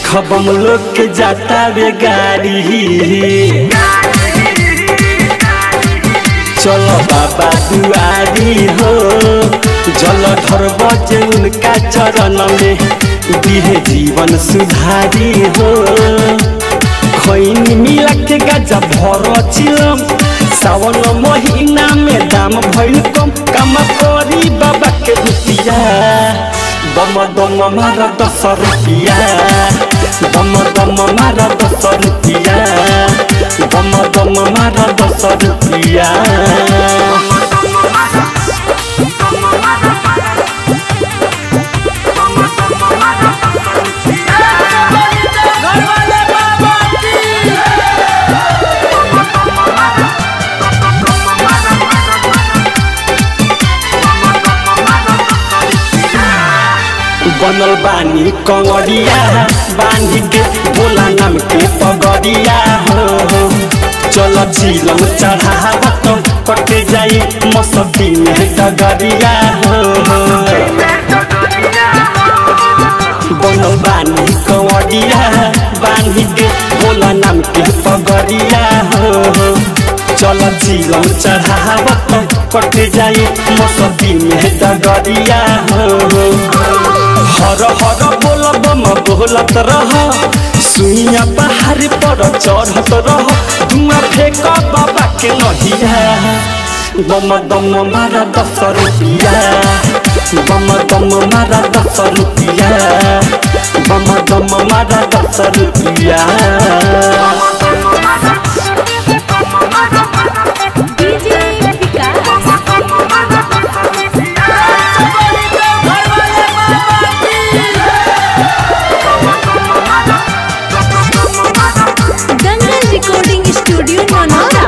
देखब हम लोग के जाता वे गाड़ी चलो बाबा दुआरी हो जल धर बजे उनका चरण में दिहे जीवन सुधारी हो खैनी मिला के गजा भर चिलम सावन महीना में दाम भइल कम काम करी बाबा के रुपिया दम दम मारा दस रुपिया दम दम मारा दस रुपिया दम दम मारा दस रुपिया घर वाले बाबा की बनल बानी कंगड़िया बांधी के बोला नाम के पगड़िया हो हो चल झीलम चढ़ावत कटे जाई मसती में डगरिया हो हो बनल बानी कंवरिया बांधी के बोला नाम के पगड़िया हो हो चल झीलम चढ़ावत कटे जाई मसती में डगरिया हो हो हर हर बोल बम बोलत रह सुइया पहाड़ पर चढ़त रह धुआं फेंक बाबा के नहिया बम दम मारा दस रुपिया बम दम मारा दस रुपिया बम दम मारा दस रुपिया डीजे विकास चकोरी के घर वाले बाबा की दंगल रिकॉर्डिंग स्टूडियो मनोरा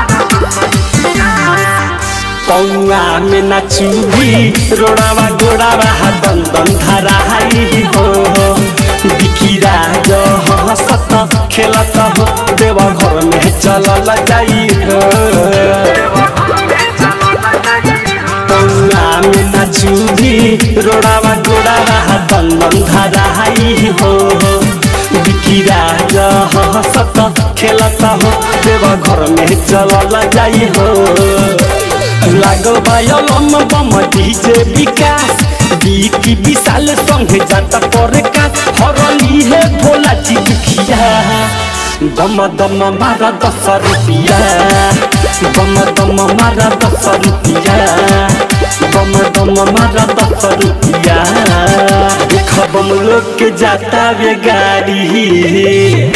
पौआ में नचुभी रोड़ावा गोड़ावा दन दन धराई हो बिखिरा जो हंसत खेलत हो देव घर में चलल जाई हो पौआ में नचुभी रोड़ावा गोड़ावा दन दन धराई हो बिखिरा जो हंसत खेलत हो देव घर में चलल जाई हो लागल बायलम बम डीजे विकास बीकी विशाल संगे जाता पर का हरली है भोला जी दुखिया दम दम मारा दस रुपिया दम दम मारा दस रुपिया दम दम मारा दस रुपिया देखब हम लोग के जाता वे गाड़ी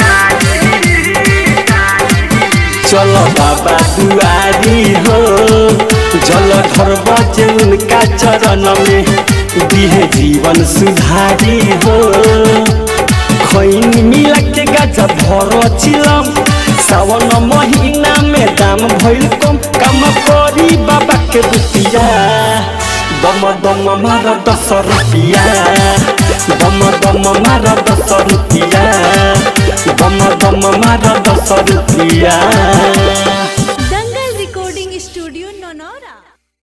चलो बाबा दुआरी हो जल धर बजे उनका चरण में दिहे जीवन सुधारी हो खैनी मिला के गजा भर चिलम सावन महीना में दाम भइल कम काम करी बाबा के रुपिया दम दम मारा दस रुपिया दम दम मारा दस रुपिया दम दम मारा दस रुपिया दंगल रिकॉर्डिंग स्टूडियो ननौरा